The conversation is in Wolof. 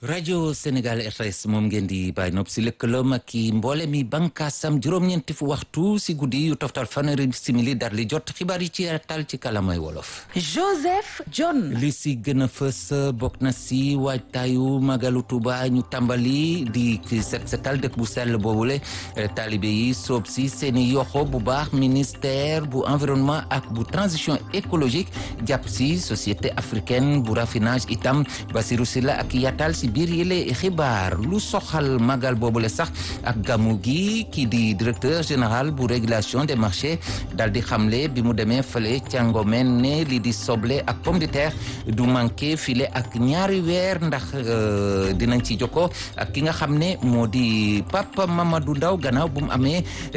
rajo Sénégal RTS moom ngeen di bàyyi nopp si lëkkaloom ak i mboole mi bànkaasam juróom-ñeenti fu waxtu si guddi yu toftal fanweeri simili dar li jot xibaar yi ci tal ci kalamay wolof. Joseph John. li si gën a fës bokk na si waajtaayu magalu Tuuba ñu tàmbali di set setal dëkk bu sell boobule taalibe yi soob si seeni yoxo bu baax ministère bu environnement ak bu transition écologique jàpp si société africaine bu raffinage itam Basirou Sylla ak yatal si biir yële xibaar lu soxal magal boobule sax ak gamu gi kii di directeur général bu régulation des marchés dal di xamle bi mu demee fële ca Ngomeen ne li di soble ak pomme de terre du manqué file ak ñaari weer ndax dinañ ci jokko ak ki nga xam ne moo di Papa Mamadou Ndaw gannaaw bu mu amee